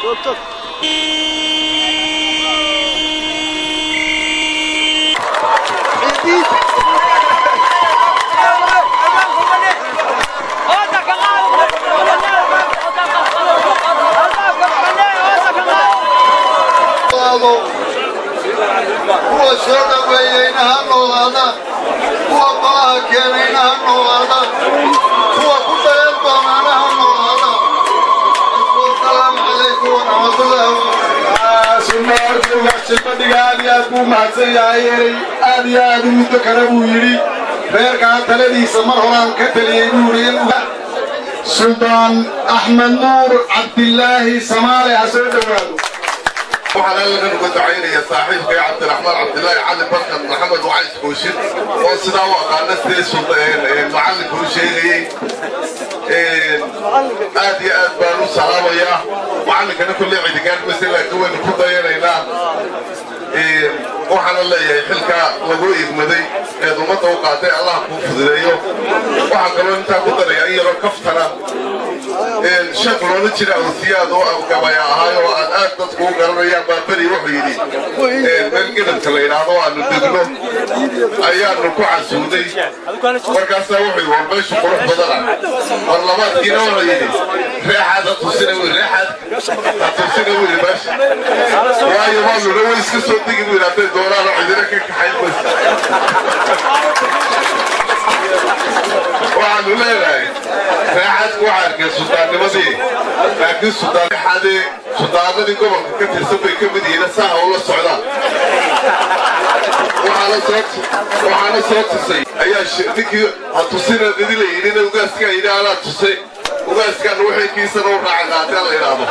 kuwa soo dhaweeyeyna ha noolaadaan kuwa balaha keenayna ha noolaadaan kuwa ku dayan doonaana ha noolaadaan asalaamu calaykum waraxmatullaahi sibadhiga aad iyo aad buu mahadsan yahay erey aad iyo aad u muddo kale buu yidhi reerkaa taladiisa mar horaan ka taliyey buu yidhi in suldaan axmed nuur cabdilaahi samaale ha soo dhowaado waxaan halkan uga ducaynaya saaxiibkay cabdiraxmaan cabdilaahi cali barkan maxamed wacays kooshin oo sidaa u aqaana sidee macallinka u sheegayey aad iyo aad baan u salaamayaa macallinkana kulle cidigaarmase laakiin waynu ku dayanaynaa waxaana leeyahay xilkaa lagu igmaday eed ummadda u qaatay allah kuu fududeeyo waxaa kaloo intaa ku daraya in yaroo kaftana sheekh loola jira awsiyaad oo gabaya ahaay oo aad aad dadku u garanayaan baa beri wuxuu yidhi meel gedabka la yidhaahdo aanu degno ayaanu ku casuuday markaasaa wuxuu yidhi war meeshu qurux badana war labaadkiina wuxuu yidhi reexaad ha tusina wi reexaad ha tusina wili meesha waayo waanuna way iska soo degi buu yidhi hadday doonaan oo cidina ka kaxayn maysa waxaanu leenahay reexaadku waxaa arkay suldaannimadii laakiin suldaanxadee suldaanadii gobolka ka tirsan bay ka mid yihiin saa ula socdaan waxaana soo tusay ayaa ninkii ha tusina idi la yidhina ugaaskaa yidhi anaa tusay ugaaskaan wixii kiisana u raaca qaatee la yidhaahdo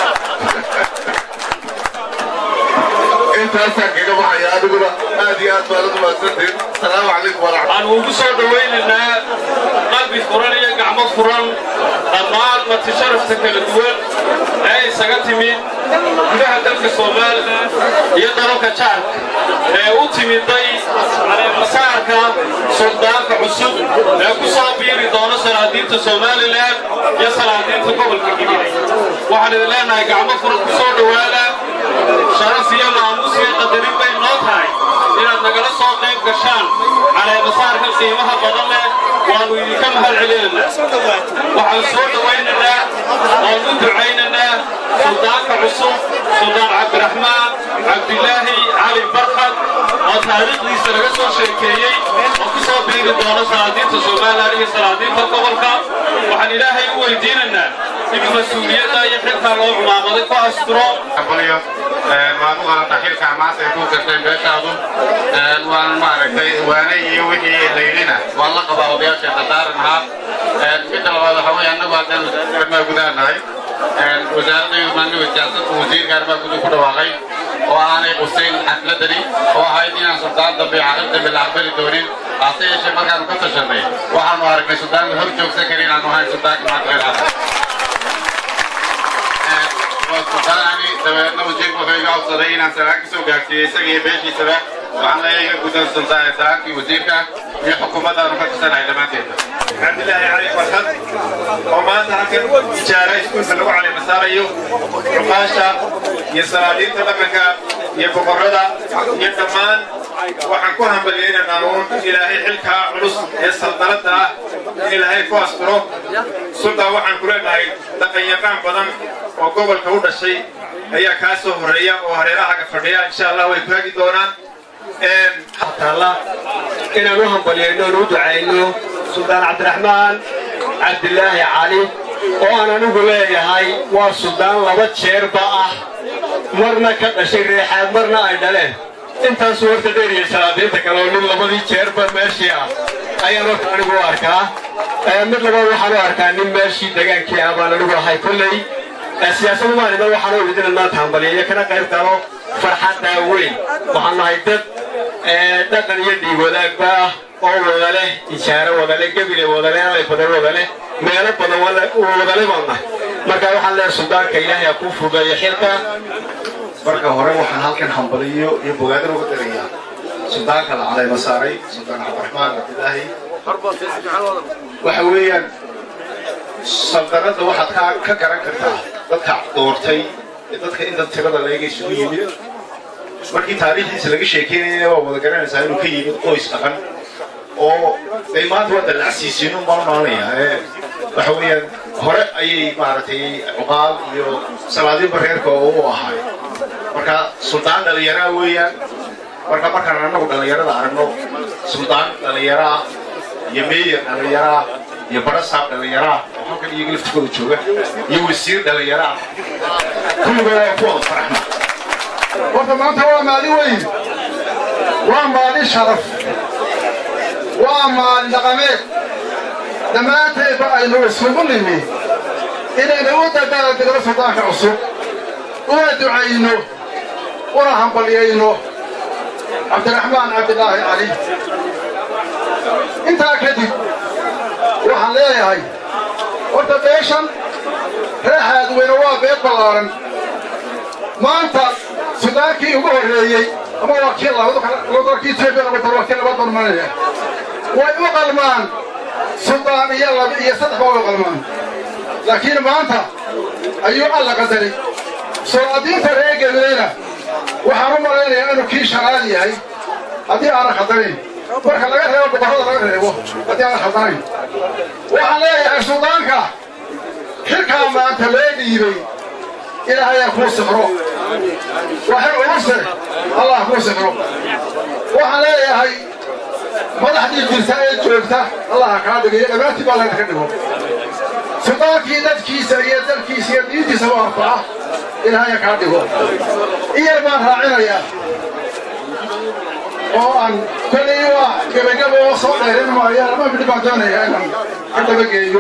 intaasaan kaga baxaya adiguna aad iyo aad baad u mahadsantiin asalaamu calaykum waraxmat waxaan ugu soo dhowaynaynaa qalbi furan iyo gacmo furan dhammaan marti sharafta kala duwan ee isaga timid gudaha dalka somalilan iyo dalalka jaarka ee u timiday masaarka suldaanka cusub ee ku soo biiri doona salaadiinta somalilan iyo salaadiinta gobolka gibile waxaan idin leenahay gacmo furan ku soo dhowaada sharaf iyo maamuus iyo qadarin bay noo tahay inaad nagala soo qayb gashaan caleemasaarka qiimaha badan leh waannu idinka mahad celinaynaa waxaan soo dhowaynaynaa oon u ducaynaynaa suldaanka cusub suldaan cabdiraxmaan cabdilaahi cali barkad oo taariikhdiisa laga soo sheekeeyey oo ku soo biiri doona salaadiinta somalilan iyo salaadiinta gobolka waxaan ilaahay u weydiinaynaa in mas-uuliyadda iyo xilkaa loo cumaamaday ku asturo waad u qalanta xilka maanta ay ku gashay meeshaadu waan maaragtay waanay iyo wixii laydhina waan la qabaa odayaasha qadaaran ahaa midda labaad waxa weeye annagu haddaan arrimaha gudaha nahay wasaaradda yurmaaniga siyaasadda wasiirka arrimaha guduhu ku dhawaaqay oo aanay qusayn xafladani oo ahayd inaan sultaan dambe caqil dambe la aqbali doonin hase yeeshee markaanu ka tashanay waxaanu aragnay sultaanka hor joogsan karin inaanu ahayn sultaanka maanta reer xasan sultaanani dabeedna wasiirku wuxuu iga codsaday inaan salaan ka soo gaarsiiyey isaga iyo beeshiisaba waxaan leeyahay iga gudan sultaan salaankii wasiirka iyo xukuumaddaanu ka tusanahay dhammaanteedna cabdilaahi cali farxad oo maanta halkan ijaara iskuulka lagu caleemasaarayo cuqaasha iyo salaadiinta dhaqanka iyo boqorrada iyo dhammaan waxaan ku hambaliyaynaynaa uun ilaahay xilkaa culus ee saldanadda ah in ilaahay ku asturo sultaan waxaan ku leenahay dhaqanyaqaan badan oo gobolka u dhashay ayaa kaa soo horreeya oo hareerahaga fadhiya insha allah way ku hagi doonaan taalla inaan u hambalyayno oon u ducayno suldaan cabdiraxmaan cabdilaahi cali oo aan anigu leeyahay waa suldaan laba jeerba ah marna ka dhashay reexaad marna ay dhaleen intaasuu horta dheeriyay salaadiinta kale oo nin labadii jeerba meeshii ah ayaan horta anigu u arkaa mid labaad waxaan u arkaa nin meeshii degaankii ah baan anigu ahay kolley siyaasadu maaliman waxaan u idin maanta hambalyeeyo kana qayb galo farxaddaa weyn waxaan nahay dad dhaqan iyo dhiig wadaagba ah oo wada leh ijaaro wada leh gebile wada leh alay badan wada leh meelo badan wada leh baan nahay marka waxaan leeyahay suldaanka ilaahay ha kuu fudeeyo xilka marka hore waxaan halkan hambaliyo iyo bogaadin uga dirayaa suldaanka la caleema saaray suldaan cabdiraxmaan cabdilaahi waxa weeyaan saldanadda waxaad ka ka garan kartaa dadka doortay ee dadka inta tirada leega isugu yimid markii taariikhdiisa laga sheekeynayna waa wada garanaysaa inuu ka yimid qoys dhaqan oo ay maanta waa dallacsiisiin un baan maanaya ee waxa weeyaan hore ayay maaragtay cuqaal iyo salaadiinba reerka oo u ahaay marka suldaan dhallinyaraa weeyaan marka markaan annagu dhallinyarada aragno suldaan dhallinyaro ah iyo meeyer dhallinyaro ah iyo barasaab dhallinyaro ah oo halkan iyaga laftigooda jooga iyo wasiir dhallinyaro ah kulligooda waa ku wada faraxna horta maanta waa maalin weyn waa maalin sharaf waa maalin dhaqameed dhammaanteedba aynu isugu nimi inaynu u dadaaldegno suldaanka cusub una ducayno una hambalyayno cabdiraxmaan cabdilaahi cali intaa kadib waxaan leeyahay horta beeshan reexaad weyne waa beed ballaaran maanta sudaankii ugu horreeyey ama waa kii labadakii etoobiya lagu daro waa kii laba dormanaya way u qalmaan sudaan iyo laba iyo saddex baa way u qalmaan laakiin maanta ayuu alla qadaray soo-adiinta reer galileyna waxaan u malaynayaa inuu kii shanaad yahay haddii aanan khaldanayn marka laga reebo boqorrada laga reebo haddii aanan khaldanayn waxaan leeyahay sudaanka xilkaa maanta loo dhiibay ilaahayaa kuu sixro waxay culuse allah kuu sixro waxaan leeyahay madaxdii jirta ee joogta allaha kaa dhigayo dhammaantii baa laydinka dhigo sudaankii dadkiisa iyo dalkiisa iyo diintiisa u anfaca ilaahaya kaa dhigo iyar baan raacinayaa oo aan kolay waa gebagaba oo soo dheerin maayo lama midhi baan doonayaa inaan ka dabageeyo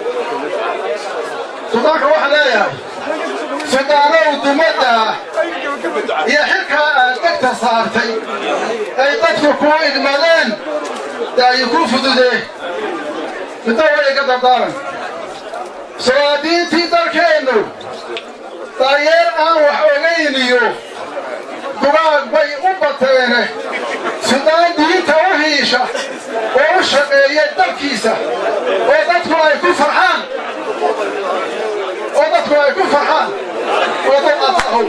sudaanka waxaan leeyahay sudaanow dumaddaa iyo xilkaa aad degta saartay ay dadku kuu idmadeen daayi kuu fududee middo way iga dardaaran solaadiintii dalkeennu daryeel aan wax ogayn iyo dugaag bay u bateene sudaan diinta u hiisha oo u shaqeeya dalkiisa oo dadku ay ku farxaan oo dadku ay ku farxaan oo dad asahow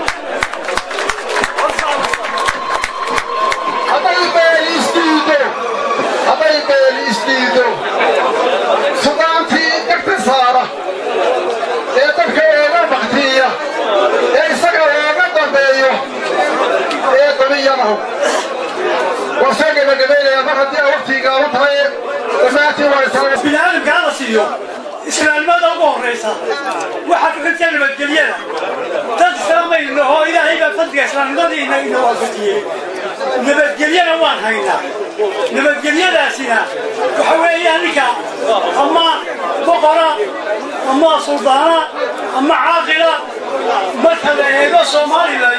hadday beeli isdiido hadday beeli isdiido sudaantii degta saara ee dadka ooga baktiya ee isaga ooga dambeeyo ee dabiyanahu waa soo gebagabaynaya mar haddii a waktigii gaaban tahay dhammaantiin waa isla biniaadamka hala siiyo islaamnimada ugu horraysa waxaa ku xigta nabadgelyada dad islaamayno oo ilaahay baa fadliga islaamnimadiina ina waafajiyey nabadgelyana waan haynaa nabadgelyadaasina waxa weeyaan ninka ama boqora ama suldaana ama caaqila marka la eego somalilan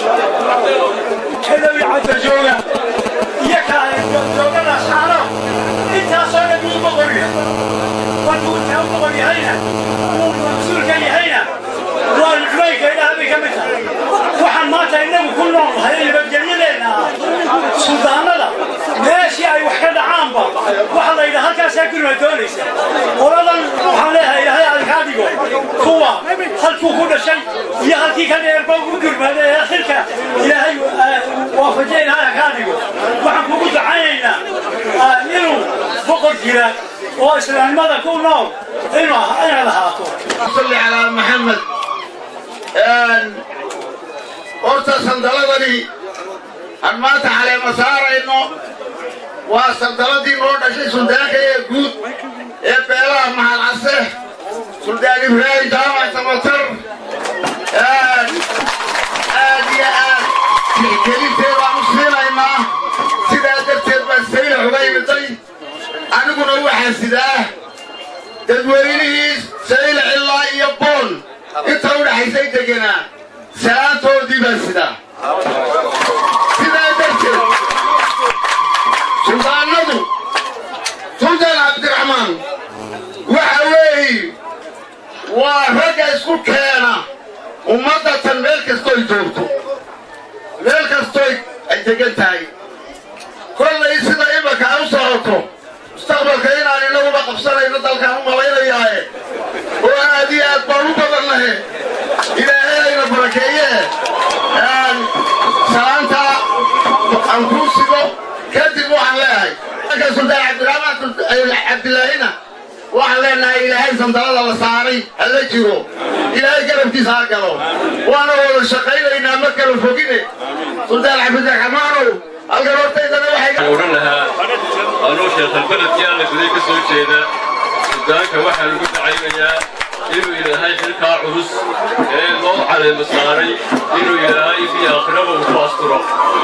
kadawi cadda jooga iyo ka joogada saaro intaasoo dhan uu boqorya markuu intaa u boqor yahayna uu mas-uulka yahayna waa nicmayka ilaah bay ka mid tahay waxaan maanta innagu ku nool nahay nabadgelyadeenna ah suldaanada meeshii ay wax ka dhacaanba waxa la yidhaha halkaasaa gurima doonaysa qoladan waxaan leeyahay ilaahay adinkaa dhigo kuwa halkuu ku dhashay iyo halkii ka dheerba u gurmaaday ee xilka ilaahay waafajiya ilaahay kaa dhigo waxaan kugu ducaynaynaa inuu boqor jira oo islaamnimada ku nool inuu inaad ahaato صل على محمد horta sandaladani aan maanta caleema saarayno waa sandaladii noo dhashay suldaanka ee guud ee beelaha maxalcase suldaan ibraahim jaamac samatar aad iyo aad tixgelinteedaan u siinaynaa sidaa darteed baan sayla xubaymiday aniguna waxaan sidaa dadweynihii sayla cilaa iyo boon inta u dhaxaysay deganaa salaantoodii baan sidaa sidaa darteed suldaanadu suldaan cabdiraxmaan waxa weeye waa ragga isku keena ummaddatan meel kastoy joogto meel kastoy ay degan tahay kollay sida imanka ay u socoto mustaqbalka inaan inaguba qabsanayno dalkaan u malaynayaaye oo aad iyo aad baan u badannahe ilaahay ayna barakeey walaalka sultaan cabdiraxmaan cabdilaahina waxaan leenahay ilaahay sandalada la saaray hala jiro ilaahay garabkiisa ha galo waana wada shaqaynaynaa ma kala fogine sultaan cabdiraxmaanow halkan hortaydana waxay odhan lahaa anuu sheekhalbeledkii alla guday ka soo jeeda suldaanka waxaa lagu dacaynayaa inuu ilaahay xilkaa culus ee loo caleema saaray inuu ilaahay fii aakhiraba uu ku asturo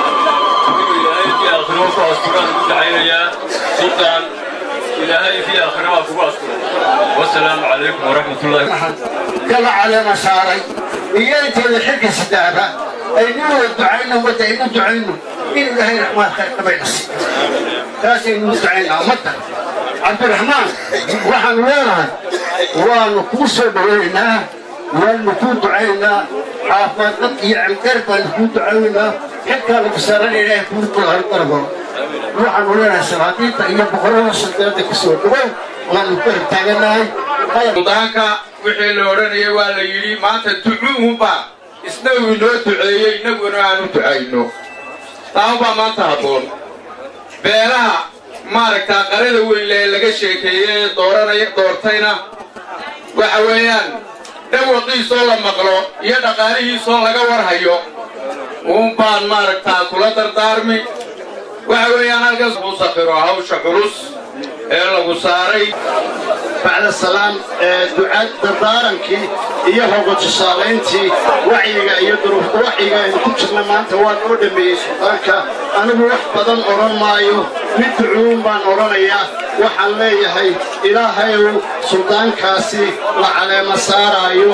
inuu ilaahay fii aakhiraba ku asturaan lagu dacaynayaa sultaan ilaahay fii aakhiraba kugu asturo wasalaamu calaykum waraxmatullahi kala caleema saaray iyo inteeda xilka sidaaba aynu wada ducayno ummadda aynu ducayno in ilaahay raxmaad khayr qabayna siiyo taasaynu u ducaynaa ummadda cabdiraxmaan waxaanu leenahay waanu kuu soo dhawaynaynaa waanu kuu ducaynaa caafimaad dad iyo cilgar baanu kuu ducaynaynaa xilkaa lagu saaran ilaahay kuu dulhargarbo waxaanu leenahay salaadiinta iyo boqorada suldaanada ku soo dhawow waanu garab taaganahay suldaanka wixii la odhanayay waa la yidhi maanta ducuuhunbaa isna uu inoo duceeyey innaguna aanu ducayno taanbaa maanta habboon beelaha maaragtaa qarada weynle ee laga sheekeeyey ee dooranaya doortayna waxa weeyaan dhawaqiisoo la maqlo iyo dhaqaalihiisoo laga warhayo uun baan maaragtaa kula dardaarmi waxa weeyaan halkaas uu safiro hawsha culus ee lagu saaray bacda salaam ee ducaad dardaarankii iyo hoga tusaalayntii wacyiga iyo duruuf wacyiga aynu ku jirna maanta waa noo dhameeyey suldaanka anigu wax badan odhan maayo mid ducuun baan odhanayaa waxaan leeyahay ilaahayow suldaankaasi la caleema saaraayo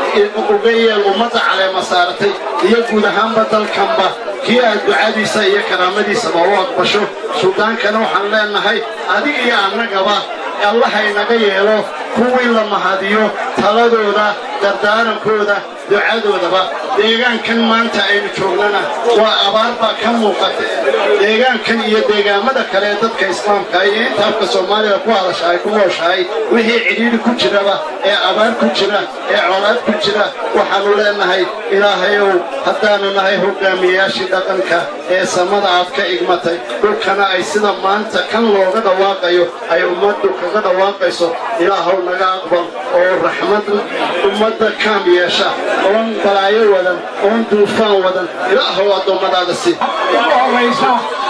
uga yeel ummadda caleema saaratay iyo guud ahaanba dalkanba kii aad ducadiisa iyo karaamadiisaba u aqbasho suldaankana waxaan leenahay adiga iyo annagaba allahaynaga yeelo kuwii la mahadiyo taladooda dardaarankooda ducadoodaba deegaankan maanta aynu joognana waa abaar baa ka muuqata deegaankan iyo deegaamada kale ee dadka islaamka iyo inta afka soomaaliya ku hadasha ay ku nooshahay wixii cidhiidhi ku jiraba ee abaar ku jira ee colaad ku jira waxaanu leenahay ilaahayow haddaanu nahay hogaamiyeyaashii dhaqanka ee samada aad ka igmatay dhulkana ay sida maanta kan looga dhawaaqayo ay ummaddu kaga dhawaaqayso ilaahow naga aqbal oo raxmad ummadda kaam yeesha oon balaayo wadan oon duufaan wadan ilaahow addoommadaada si ugu horraysa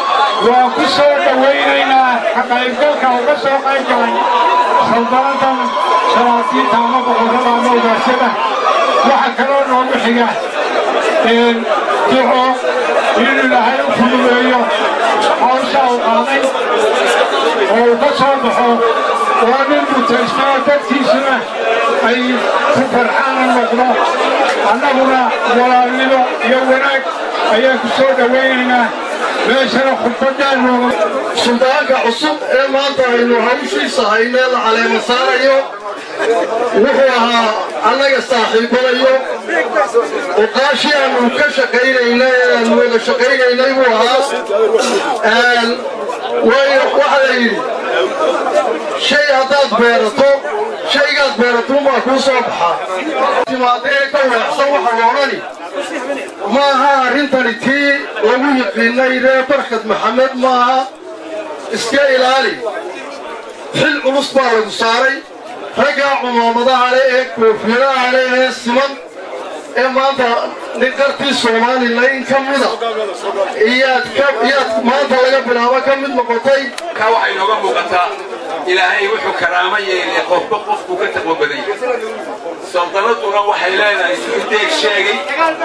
waa ku soo dhowaynaynaa ka qaybgalka uga soo qayb galay saldanadan salaatiinta ama boqorrada ama ogaasyada waxa kaloo noogu xiga duco inuu ilaahay u fududeeyo hawsha uu qaaday oo uu ka soo baxo oo nin mutaysnoo dadkiisuna ay ku farxaana noqdo annaguna walaalnimo iyo wanaag ayaan ku soo dhowaynaynaa meeshana khudbadaan nooga suldaanka cusub ee maanta aynu hawshiisa haynee la caleema saarayo wuxuu ahaa annaga saaxiibanayo oqaashii aanu ka shaqaynaynay ee aanu wada shaqaynaynay buu ahaa waayo waxaa la yidhi shay haddaad beerato shaygaad beeratuunbaa kuu soo baxaa timaadee ka weexsan waxa la odhani maaha arrintani tii lagu yiqiinay ree barkad maxamed maaha iska ilaali xil culus baa lagu saaray raggaa cumaamadaha leh ee koofiyadaha leh ee siman ee maanta ninqartii somalilan ka mida iyaad iyaad maanta laga bilaabo ka mid noqotay ka waxay nooga muuqataa ilaahay wuxuu karaamo yeelay qofba qofkuu ka taqwo badan yahay saldanaduna waxay leedahay siduu deeg sheegay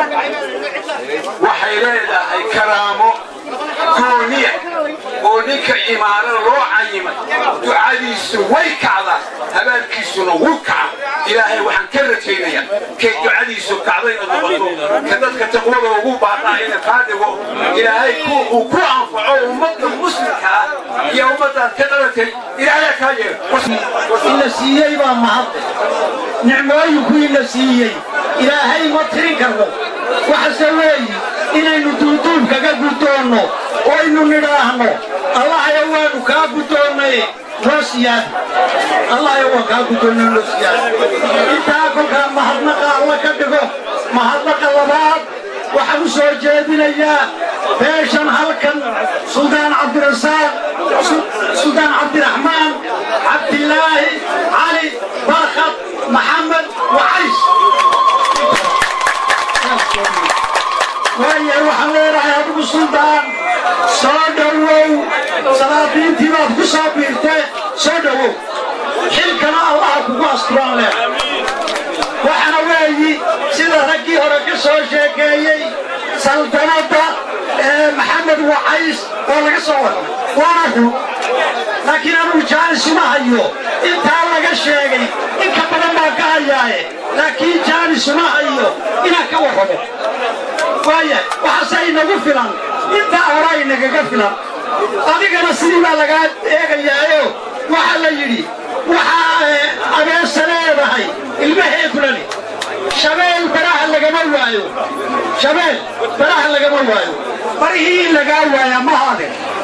waxay leedahay karaamo gooniya oo ninka imaano loo cayimay ducadiisu way kacdaa habaalkiisuna wuu kaca ilaahay waxaan ka rajaynayaa kay ducadiisu kacday inaad noqoto ka dadka taqwada ugu baaqaa ina kaa dhigo ilaahay uu ku anfaco ummadda muslimka ah iyo ummaddaad ka dhalatay ilaahay kaa yeelo ina siiyey baa mahad nicmooyinku ina siiyey ilaahay ma tirin karno waxase weeyi inaynu duuduub kaga guddoonno oo aynu nidhaahno allahayo waanu kaa guddoonnay noo siyaada allahayo waan kaa guddoonnay noo siyaada intaa kolkaa mahadnaqa alla ka dhigo mahadnaqa labaad waxa waxaan u soo jeedinayaa beeshan halkan suldaan cabdirasaaq suldaan cabdiraxmaan cabdilaahi cali barkad maxamed wacays waayahay waxaan leenahay adigu suldaan soo dhowow salaadiintii baad ku soo biirtee soo dhowow xilkana allaha kugu asturaan leh waxaana weeyi sida raggii hore ka soo sheekeeyey saldanadda maxamed wacays oo laga soo warramay waana run laakiin anugu jaanis uma hayo intaa laga sheegay in ka badan baan ka hayaaye laakiin jaanis uma hayo inaan ka warramo waaya waxaase inagu filan intaa hore inagaga filan adigana sidii baa lagaa eegayaayo waxaa la yidhi waxaa abeesa leedahay ilmaheedulani shabeel baraha lagama waayo shabeel baraha lagama waayo barihii in lagaa waaya ma hade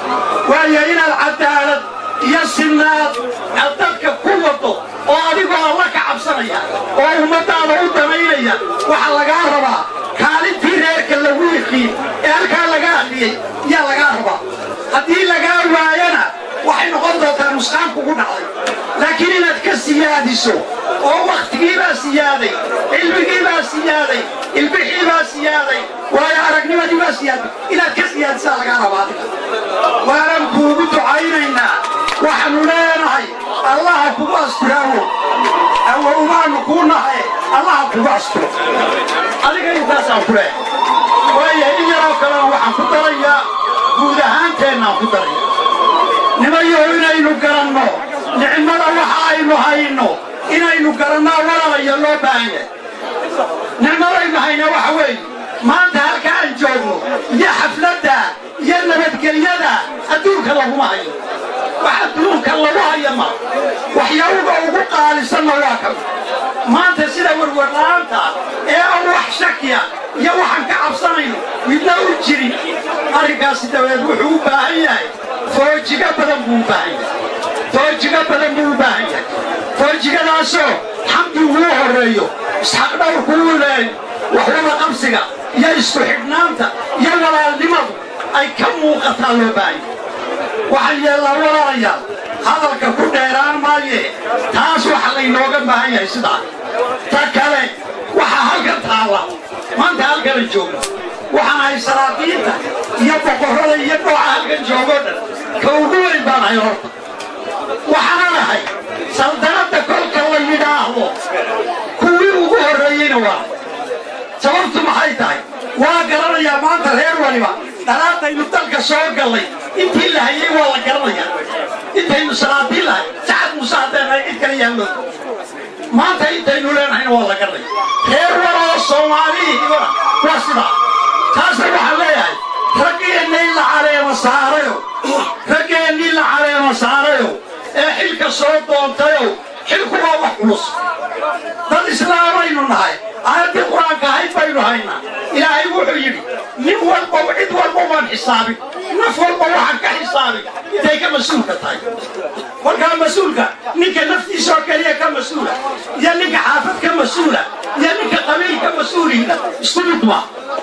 waayo inaad cadaalad iyo sinnaad aad dadka ku wado oo adigoo alla ka cabsanaya oo ummadaada u damaynaya waxaa lagaa rabaa kaalintii reerka lagu yiqiin ee halkaa laga hadliyey yaa lagaa rabaa haddii lagaa waayana waxay noqon doontaa nusqaan kugu dhacday laakiin inaad ka siyaadiso oo wakhtigiibaa siyaaday cilmigiibaa siyaaday ilbixiibaa siyaaday waayo aragnimadiibaa siyaaday inaad ka siyaadisaa lagaa rabaa adiga waanan kuugu ducaynaynaa waxaanu leenahay allaha kugu asturaawo awowbaanu kuu nahay allaha kugu asturo adiga intaasaan ku leehay waayo in yaroo kalena waxaan ku darayaa guud ahaanteennaan ku daraya nimayaho inaynu garanno nicmada waxa aynu hayno inaynu garannaa walaalaya loo baahan yahay nicmadaynu hayna waxa weeye maanta halka aan joogno iyo xafladda iyo nabadgelyada adduunka laguma hayo wax adduunka lagu haya ma waxyaabuga ugu qaalisanna waa ka mid maanta sida warwarla'aanta ee aan wax shakiya iyo waxaan ka cabsanayno midna u jirin arrinkaasi dabeed wuxuu u baahan yahay foojiga badan buu u baahan yahay foojiga badan buu u baahan yahay foojigadaasoo xamdi uu horreeyo isxaq dhowrku uu leeyo waxwada qabsiga iyo isku xidhnaanta iyo walaalnimadu ay ka muuqataa loo baahan yahay waxaan yeellaa walaalayaal hadalka ku dheeraan maaye taas waxa laynooga baahan yahay sidaa ta kale waxaa halkan taalla maanta halkana joogno waxaan ahay salaadiinta iyo boqorrada iyo dhooca halkan joogoo dhan ka ugu weyn baan ahay horta waxaana ahay saldanadda kolka la yidhaahdo kuwii ugu horreeyeyna waa sababtu maxay tahay waa garanayaa maanta reer waliba dhalaadaynu dalka soo gallay intii la hayay waa la garanayaa intaynu salaadiin lahay sacad muuse haddeenahay cid kale yaallo maanta intaynu leenahayna waa la garanaya reer waloo soomaalihiibana waa sidaa taasna waxaan leeyahay raggeennii la caleema saarayo raggeennii la caleema saarayo ee xilka soo doontayo xilku waa wax culus dad islaamaynu nahay aayaddii qur-aanka ahayd baynu haynaa ilaahay wuxuu yidhi nin walba cid walba waan xisaabin naf walba waxaan ka xisaabin intay ka mas-uulka tahay kolkaa mas-uulka ninka naftiisoo keliya ka mas-uula iyo ninka xaafad ka mas-uula iyo ninka qabiil ka mas-uuliina isku mid ma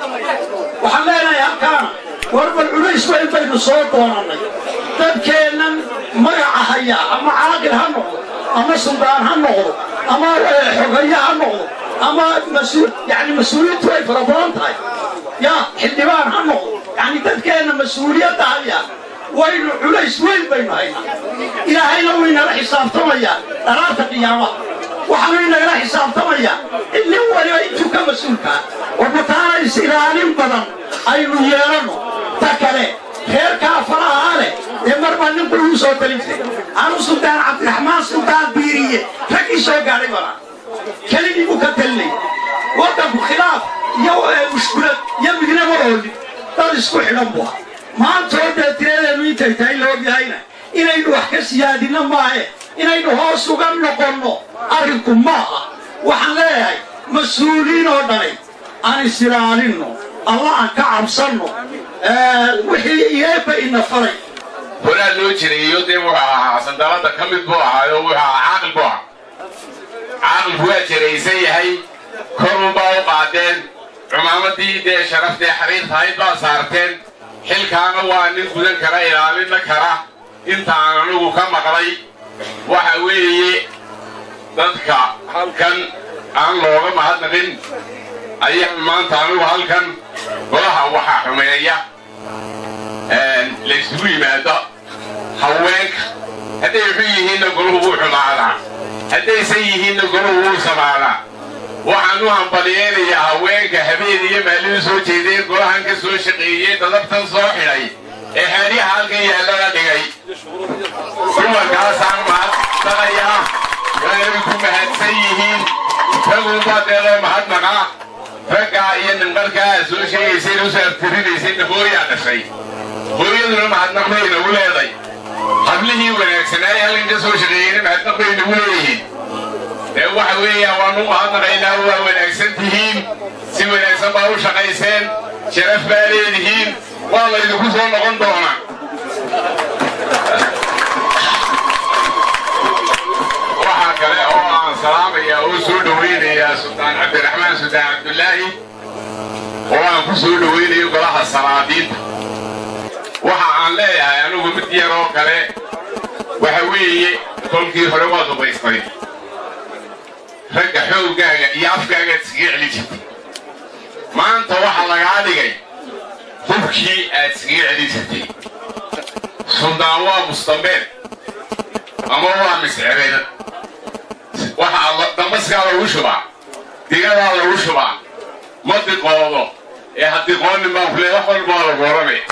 waxaan leenahay halkaana warbal culays weyn baynu soo doonannay dadkeennan magaca haya ama caaqil ha noqdo ama suldaan ha noqdo ama xogaye ha noqdo ama mas-uul yani mas-uuliyadtu way fara badan tahay ya xildhibaan ha noqdo yani dadkeenna mas-uuliyadda haya waynu culays weyn baynu haynaa ilaahayna wuu inala xisaabtamayaa dharaarta qiyaamaha waxaanu inagala xisaabtamayaa in nin waliba intuu ka mas-uulkaa warbataana is-ilaalin badan aynu yeelanno ta kale reerkaa faraha leh ee marba ninku uu soo talin jiray anu suldaan cabdiraxmaan suldaan biiriye raggii soo gaadhay bana keligii buu ka talinay waddanku khilaaf iyo mushkulad iyo midnama oolin dad isku xidhan buu aha maantoo dee tiradeenu intay tahay loogyahayna inaynu wax ka siyaadinno maahe inaynu hoos uga noqonno arrinku maaha waxaan leeyahay mas-uuliin oo dhanay aan is-ilaalinno alla aan ka cabsanno wixii iyeeba ina faray horaa loo jireeyo dee wuxuu ahaa sandalada ka mid buu ahaayo wuxuu ahaa caaqil buu ahaa caaqilku waa jiraysan yahay korunbaa u qaadeen cumaamadii dee sharaftee xariirtahayd baa saarteen xilkaana waa nin gudan kara ilaalina kara intaan anigu ka maqlay waxa weeye dadka halkan aan looga mahadnaqin ayaa maanta anigu halkan golaha waxaa xumeeya laysugu yimaado haweenka hadday xun yihiinna golahu wuu xumaadaa haddaysan yihiinna golahu wuu samaadaa waxaan u hambaliyeynayaa haweenka habeen iyo maalin soo jeedeen golahan ka soo shaqeeyey dadabtan soo xidhay ee xeedyaha halkan yaallana dhigay dumarkaasaan mahadnaqayaa waanay ku mahadsan yihiin ragunbaa dee loo mahadnaqaa raggaa iyo nimqarkaa soo sheegaysay u saartirinaysayna hooyaa dhashay hooyaduna mahadnaq bay nagu leeday hablihii wanaagsanaaye halkan ka soo shaqeeyeyna mahadnaq bay nagu leeyihiin dee waxa weeyaan waanu mahadnaqaynaa waa wanaagsan tihiin si wanaagsan baa u shaqayseen sharaf baa leedihiin waa laydinku soo noqon doonaa waxaa kale oo aan salaamayaa oo soo dhowaynayaa sultaan cabdiraxmaan sultaan cabdulaahi oo aan ku soo dhowaynayo golaha salaadiinta waxa aan leeyahay anigu mid yar oo kale waxa weeye kolkii hore waa dubaystay ragga xooggaaga iyo afkaagaad iskaga celi jirtay maanta waxa lagaa dhigay hubkii aad iskaga celi jirtay suldaan waa mustambeed ama waa miscireed waxaa damaskaa lagu shubaa digadaa lagu shubaa ma diqoodo ee ha diqoonin baan kule wax walba waa lagu oranaya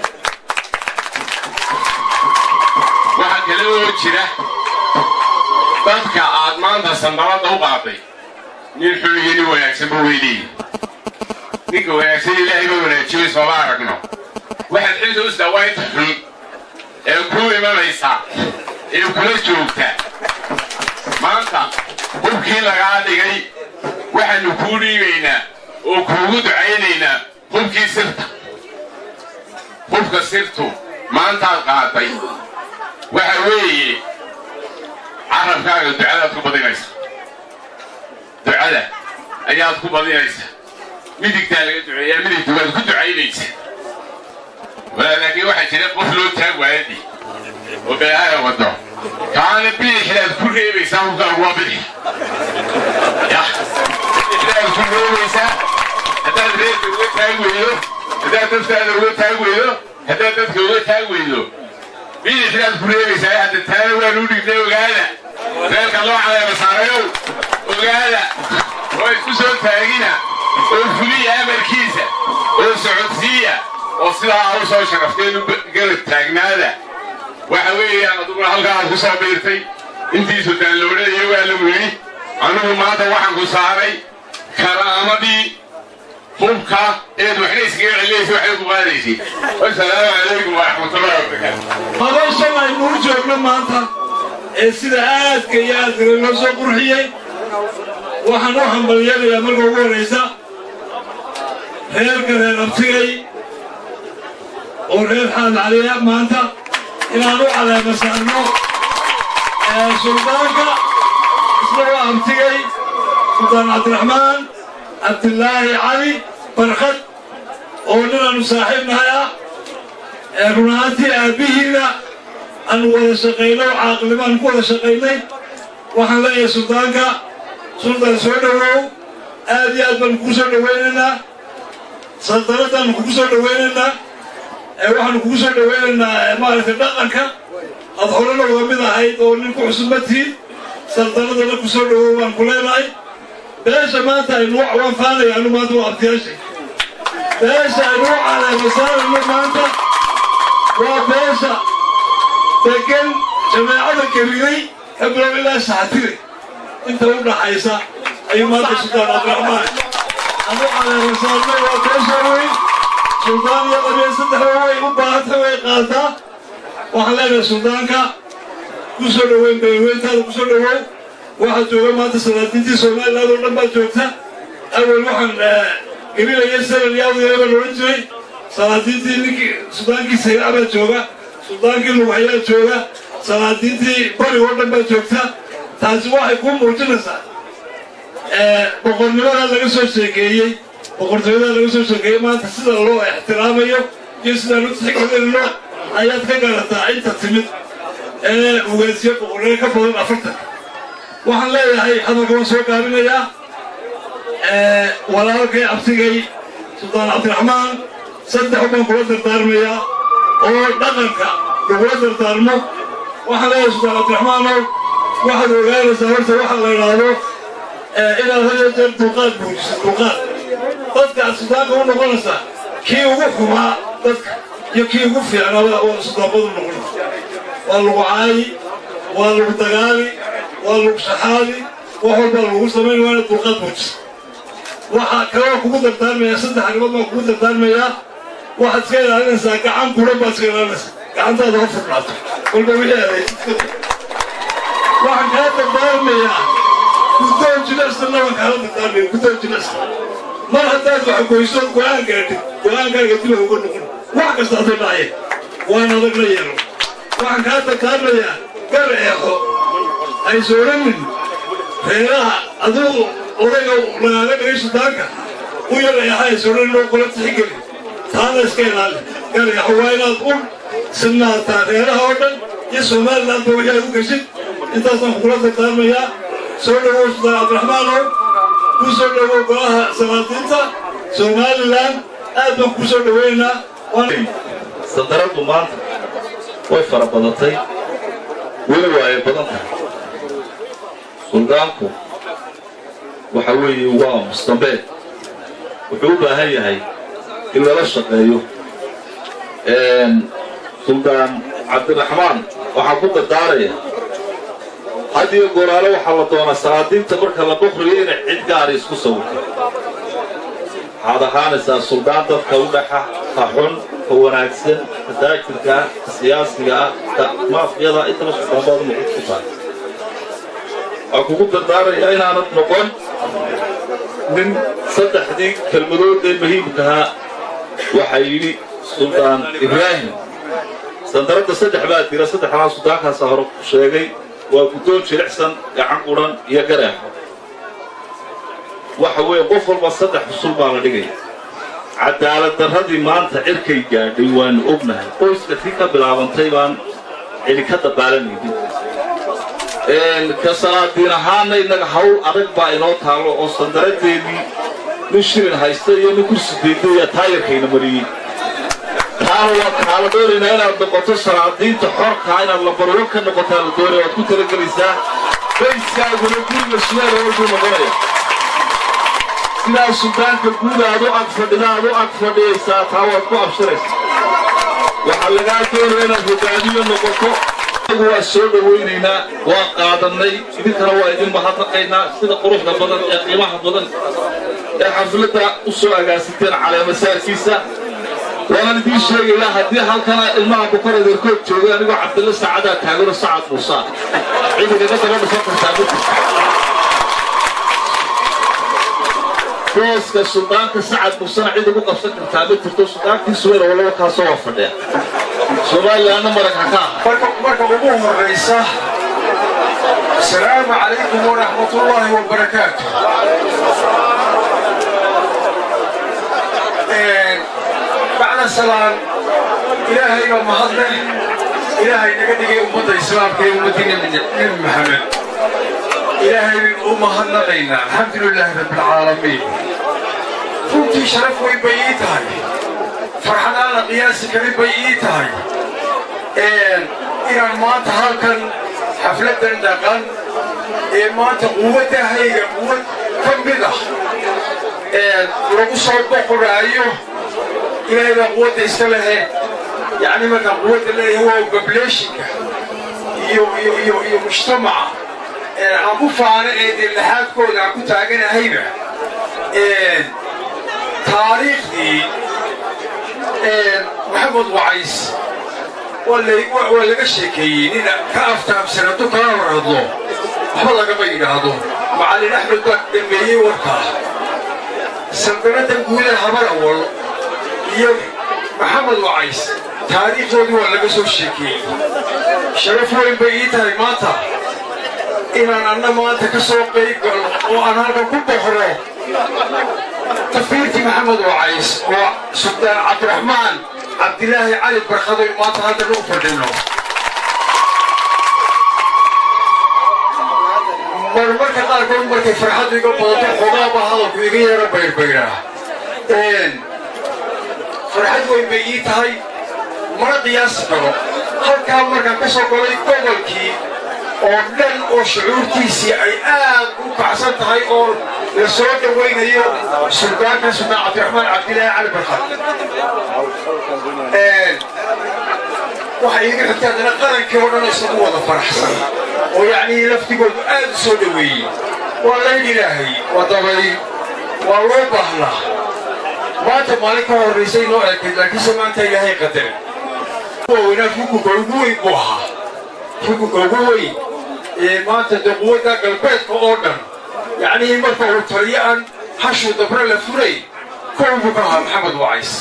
waxaa kale oo jira dadka aad maanta sandaladda u qaaday nin xun iyo nin wanaagsanba weyleeyi ninka wanaagsan ilaahay ba wanaajiyo sooma aragno waxaad xilta u sdaawaynta xun ee kuu imanaysa ee kula joogta maanta hubkii lagaa dhigay waxaanu kuu dhiibaynaa oo kuugu ducaynaynaa hubkii sirta hubka sirtu maantaad qaaday waxa weeye carabkaaga ducadaad ku badinaysa ducada ayaad ku badinaysa midigtaa laga duceeyaa midigta waad ku ducaynaysa laakiin waxaa jira qof loo taag waayadi oo beelaaya wado kaana bidixdaad ku reebaysaa hubkaagu waa bidix ya bidixdaad ku reebaysaa haddaad reerka uga taag weydo haddaad naftaada uga taag weydo haddaad dadka uga taag weydo bidixdaad ku reebaysaa hadda taana waanu dhignay ogaada reerka loo caleema saarayow ogaada oo isku soo taagina oo fuliya amarkiisa oo socodsiiya oo sidaa u soo sharafteen u garab taagnaada waxa weeyaan aduguna halkaa aad ku soo biirtay intii sultaan loodhanayo waa lagu yidhi anugu maanta waxaan ku saaray karaamadii hubka eed waxna iskaga celinaysa waxay ku qaadaysid wasalaamu calaykum waraxmatullahi wabarakaatu madashan aynuu joogno maanta ee sida aadka iyo aadka loo soo qurxiyey waxaan u hambalyanayaa marka ugu horraysa reerka reer abtigay oo reer xaal caliya maanta inaan u caleema saarno suldaanka isna waa abtigay suldaan cabdiraxmaan cabdilaahi cali barkad oo ninaanu saaxiib nahay ah run ahaantii aabbihiina aanu wada shaqayno caaqlimaan ku wada shaqaynay waxaan leeyahay suldaanka suldaan soo dhowow aad iyo aad baanu kugu soo dhowaynaynaa saldanadaanu kugu soo dhowaynaynaa waxaanu kugu soo dhowaynaynaa maaragtay dhaqanka aad horena uga mid ahayd oo nin ku cusub ma tihiin saldanadana ku soo dhowow baan ku leenahay beesha maanta aynu waan faanaya anu maanta waa abtiyaashay beesha aynu u caleemasaarayno maanta waa beesha degan jameecada gariday ka bilow ilaa saxatire inta u dhaxaysa ayuu maanta sultaan cabdiraxmaan anu caleemasaarno waa beesha weyn suldaan iyo qabiil saddex way u baahanta way qaadaa waxaan leenahay suldaanka ku soo dhoweyn beelweyntaada ku soo dhowow waxaa jooga maanta salaadiintii somaliland oo dhan baa joogta awel waxaan gelinaya sanad iyo awdeeda baan odhan jiray salaadiintii ninkii suldaankii sayraa baa jooga suldaankii lugaxyaa jooga salaadiintii bari oo dhan baa joogta taasi waxay kuu muujinaysaa boqornimada laga soo sheekeeyey boqortooyada laga soo sheekeeyey maanta sida loo ixtiraamayo iyo sidaan u tixgelinno ayaad ka garataa inta timid ee ugaasiyo boqorreyo ka badan afartan waxaan leeyahay hadalka waan soo gaabinayaa walaalkay abtigay suldaan cabdiraxmaan saddex baan kula dardaarmayaa oo dhaqanka lagula dardaarmo waxaan leeyahay suldaan cabdiraxmaanow waxaad ogaanaysaa horta waxaa la idhaahdo inaad had iyo jeer dulqaad buujiso dulqaad dadka aad suldaanka u noqonaysaa kii ugu xumaa dadka iyo kii ugu fiicnaaba oo suldaanbadu noqonaysa waa lagu caayi waa lagu dagaali waa lagu shaxaadi wax walbaa lagu samayn waa inaad dulqaad buujiso waxaa kaloo kugu dardaarmayaa saddex arrimood baan kugu dardaarmayaa waxaad iska ilaalinaysaa gacan buran baad iska ilaalinaysaa gacantaada ha furnaato walba wixii adeegsid waxaan kaa dardaarmayaa guddoon jilicsan laban kaala dardaarmaya guddoon jilicsan mar haddaad wax goyso go-aan gaadhid go-aankaaga dib uga noqon wax kasta hadday dhacye waan adag la yeelo waxaan kaa dardaarmayaa gar eexo aysa odhanin reeraha aduu odayga lagaaga dhigay suldaanka u yar eexa aysa odhanin oo qola tixgeli taana iska ilaali gar eexo waa inaad u sinaataa reeraha oo dhan iyo somalilandba wixii aad u geshid intaasaan kugula dardaarmayaa soo dhawow sultaan cabdiraxmaanow ku soo dhawow golaha salaadiinta somalilan aad baan ku soo dhawaynaynaa sandaraddu maanta way fara badatay weli waa ay badan tahay suldaanku waxa weeye waa mustambeed wuxuu u baahan yahay in lala shaqeeyo suldaan cabdiraxmaan waxaa ku dardaaraya had iyo goraale waxaa la doonaa salaadiinta marka la boqriyo inay cid gaari isku sawirto waxaad ahaanaysaa suldaan dadka u dhaxa ka xun ka wanaagsan ka daajirka ah ka siyaasiga ah ka maafiyada intaba suldaanbaad noqon ku tahay waxaa kugu dardaarayaa inaanad noqon nin saddexdii kelmadood ee muhiimkahaa waxaa yidhi suldaan ibraahim sandaradda saddex baa dira saddexdaa suldaankaasa hore ku sheegay waa guddoon jilicsan gacan qudhan iyo gareexo waxa weeye qof walba saddex xusul baa la dhigaya cadaalad darradii maanta cirkay gaadhay waanu ognahay qoyska tii ka bilaabantay baan celi ka dabaalanaynin ka salaadiin ahaana innaga hawl adag baa inoo taallo oo sandaradeedii nin shilin haysta iyo nin kursi deydaya taayarkayna mariyey taana waa kaala doonaynaa inaad noqoto salaadiinta xorkaa inaad lambarwo ka noqotaa la doonaya waad ku talagelaysaa bayskaaguna guriga sumeer walbuu noqonaya sidaa suldaanka guud aad u ag fadhida aad u ag fadhiyaysaa taa waad ku abshiraysaa waxaa lagaa doonaya inaad hogaamiyo noqoto anagu waa soo dhawaynaynaa waa qaadannay idinkana waa idin mahadnaqaynaa sida quruxda badan ee qiimaha badan ee xafladda u soo agaasiteen caleemasaarkiisa waanaan idiin sheegayaa haddii halkana ilmaha bukar adeerkood joogay anigoo cabdilla saacadaa taagano sacad muusaa cid igaga daba dhufan kartaa ma jirto booska suldaanka sacad muusena cid ugu qabsan kartaa ma jirto suldaankii suweer oo laba kaasoo waa fadhiya somalilanna maragha ka ah marka ugu horraysa asalaamu calaykum waraxmat ullaahi wabarakaatu bacda salaan ilaahay baa mahadle ilaahay naga dhigay ummadda islaamka ee ummaddii nebi maxamed ilaahay baynu u mahadnaqaynaa alxamdu lilaahi rabbilcaalamiin runtii sharaf weyn bay ii tahay farxadaan la qiyaasi karin bay ii tahay inaan maanta halkan xafladdan dhaqan ee maanta quwaddahayga quwad ka mid ah lagu soo boqoraayo ilaahay baa quwadda iska lehe yacni markaan quwadda leeyahay waa bableeshinka iyo iyo iyo iyo mujtamaca aan ku faano ee dee laxaadkooda aan ku taaganahayba taariikhdii maxamed wacays waa laga sheekeeyey nin ka aftaamsan hadduu kala hor hadlo waxba lagama yidhaahdo macallin axmed baa dhameeyey warkaa saldanadda guudaha habar awal iyo maxamed wacays taariikhdoodii waa laga soo sheekeeyey sharaf weyn bay ii tahay maanta inaan anna maanta ka soo qayb galo oo aan halkan ku boxro tafiirtii maxamed wacays oo sultaan cabdiraxmaan cabdilaahi cali barkado maanta halkan u fadhino marmarka qaarkood markay farxaddu iga badato xogaaba hadalku iga yaro bayrbayraa farxad weyn bay ii tahay mana qiyaasi karo halkaa markaan ka soo galay gobolkii oo dhan oo shucuurtiisii ay aad u kacsan tahay oo la soo dhawaynayo suldaanka sultaan cabdiraxmaan cabdilaahi cali barkad waxay iga xigtay haddana qarankii oo dhan isagu wada faraxsan oo yacnii laftigoodu aad u soo dhoweeyey waa layn ilaahay waa dabay waa loo baahnaa maanta maalin ka horraysay noo eekayd laakiinse maanta ilaahay qadaray waaweynaa xukunka ugu weyn buu ahaa xukunka ugu weyn ee maanta dee quwadda galbeedka oo dhan yacnii marka uu taliyo aan hashuu dabre la furay kow buu ka ahaa maxamed wacays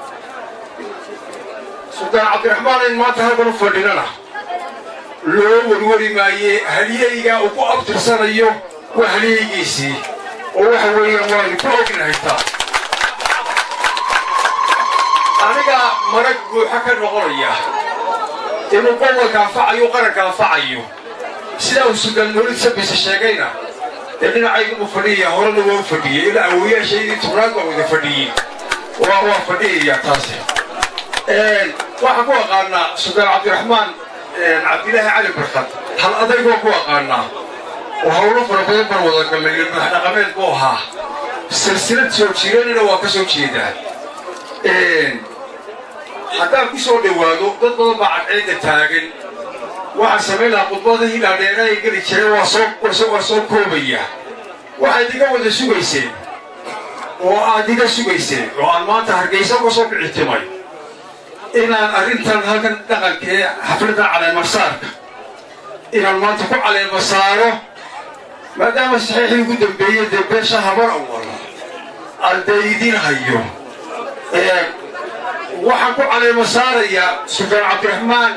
sultaan cabdiraxmaan in maanta halkan u fadhinana loo warwari maaye halyeygaa uu ku abtirsanayo waa halyeygiisii oo waxa weeyaan waanu ku ognahay taa aniga marag buuxa ka noqonaya inuu gobolka anfacayo qaranka anfacayo sidaa uu sultaan mawlid sabise sheegayna ee dhinacaygu u fadhiyaya horena waa u fadhiyey ilaa awoyaashaydii tobnaad baa wada fadhiyey waa waa fadhiyayaa taasi waxaan ku aqaanaa sultaan cabdiraxmaan cabdilaahi cali barkad hal adayg waan ku aqaanaa oo hawlo fara badan baan wada galnay ilmax dhaqameed buu ahaa silsilad soo jireenina waa ka soo jeedaa haddaan ku soo dhowaado dad badan baa cadceedda taagan waxaan samayn lahaa khudbadahii dhaadheera ay geli jireen waa soo waa soo koobaya waxaad iga wada sugayseen oo aad iga sugayseen oo aan maanta hargeysa uga soo kicitimay inaan arrintan halkan dhaqankee xafladdan caleemasaarka inaan maanta ku caleema saaro maadaama saxiixii ugu dambeeyey dee beesha habar awal aldaydiin hayo waxaan ku caleema saarayaa sultaan cabdiraxmaan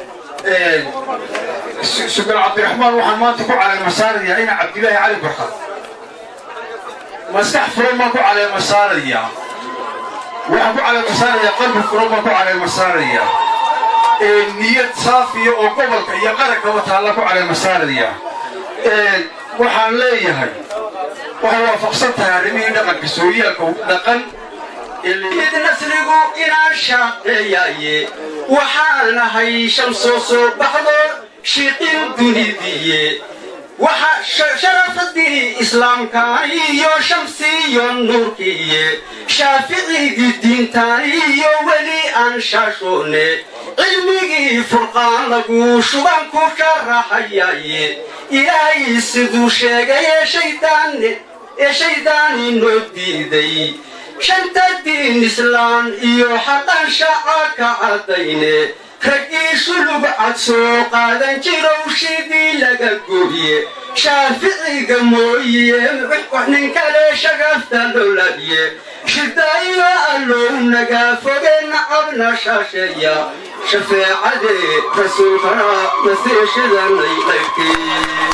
sultaan cabdiraxmaan waxaan maanta ku caleema saarayaa ina cabdilaahi cali barkad maskax furan baan ku caleema saarayaa waxaan ku caleema saarayaa qalbi furan baan ku caleema saarayaa niyad saafiya oo gobolka iyo qarankaba taalla ku caleema saarayaa waxaan leeyahay waxay waafaqsan tahay arrimihii dhaqanka sooyaalka dhaqan mid nasrigu inaan shaqeeyaye waxaan nahay shamsoo soo baxdo shiqin dunidiye waxa sharafadii islaamkaan iyo shamsiyo nuurkiiye shaaficigii diintaan iyo weli aan shaashoone cilmigii furqaan lagu shuban ku sharaxayaye ilaahay siduu sheegay ee shaydaanne ee shaydaani noo diiday shanta diin islaan iyo xaqan shaca ka caddayne raggii shulug cad soo qaadan jirow shidii laga gooye shaaficiga mooye nin kale shagafta lolabiye shidaayo allow naga foge nacabna shaasheeya shafeecade rasuulkana nasiishidanay dhaykee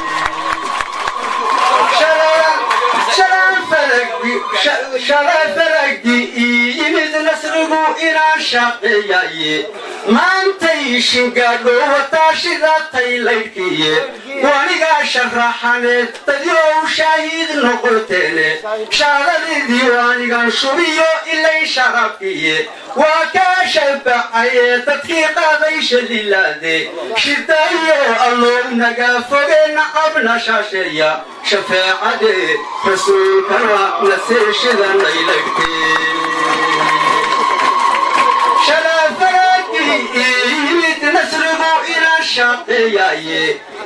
shala faragi ii yimid nasrigu inaan shaqeeyaye maantay shingaadho wataa shidatay laydhkiye wanigaa sharaxaneed dadyow shaahiid noqoteene shaaradidii waanigan shubiyo ilay sharabkiye waa kaa shabacaye dadkii qaaday shalilaade shidaayo allow naga foge nacabna shaasheeya shafeecade rasuulkana nasiishidanay lagtee yimid nasrigu inaan shaqeeyaye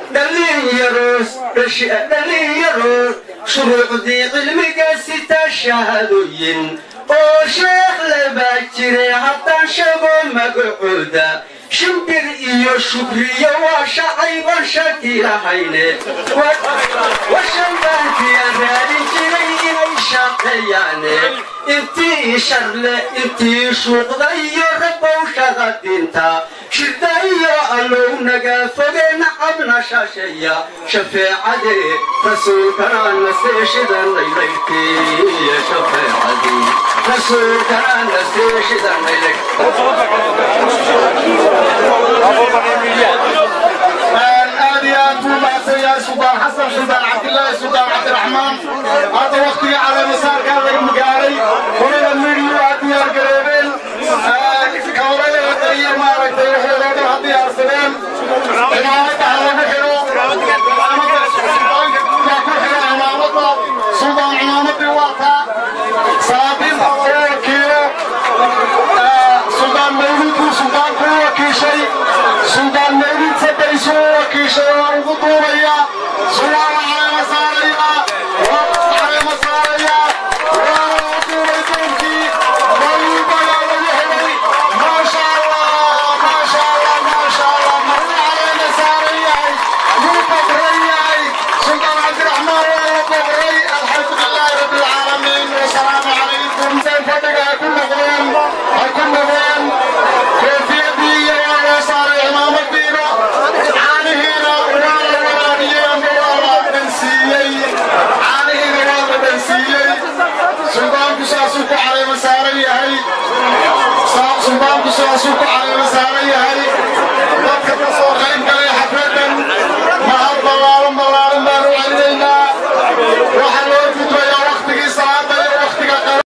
dhalinyaro shuruucdii cilmiga sita shahaadooyin oo sheekh labaa jire haddaan sheego magacooda shimbir iyo shukriyo waa shacayban shaki lahayne washanbaankiyan raadin jiray inay shaqeeyaane intii sharle intii shuuqda iyo rabow shaqa dinta shirdayo allow naga foge nacabna shaashaya shafeecadee rasuulkana nasteeshidan laylayrtee shafeecadee rasuulkana nasteeshidan aad iyo aad buu mahadsan yahay suldaan xasan suldaan cabdillaahi suldaan cabdiraxmaan hadda waktiga caleemasaarkaa laga magaalay horena midhiyu aad diyaargaroobeen kawarada iyo maaragtay waxoodoo dhan ha diyaarsadeen cimaamada ha lagu xidho cimaamada suldaanka guud ha ku xidho cimaamada suldaan cimaamadii waa taa salaadiinta lagu wakiilo suldaan mawlid buu suldaanku u wakiishay suldaan mawlid sabaysuu u wakiishay waa ugu duubaya sulaan caleema saaraya waa caleema saaraya waa u duubay duubkii mayuubayaa lagu helay maasha allah maasha allah maasha allah maruu caleema saaran yahay yuu boqran yahay suldaan cabdiraxmaan waa la boqray alxamdu lilaahi rabbi alcaalamiin wasalaamu calaykum seen fadhiga ha ku noqdeen ha ku noqdeen koofiyadii iyo waa loo saaray cimaamadiina caanihiina waa la waraabiyey ama waa la dhansiiyey caanihiina waa la dhansiiyey suldaanku saasuu ku caleema saaran yahay suldaanku saasuu ku caleema saaran yahay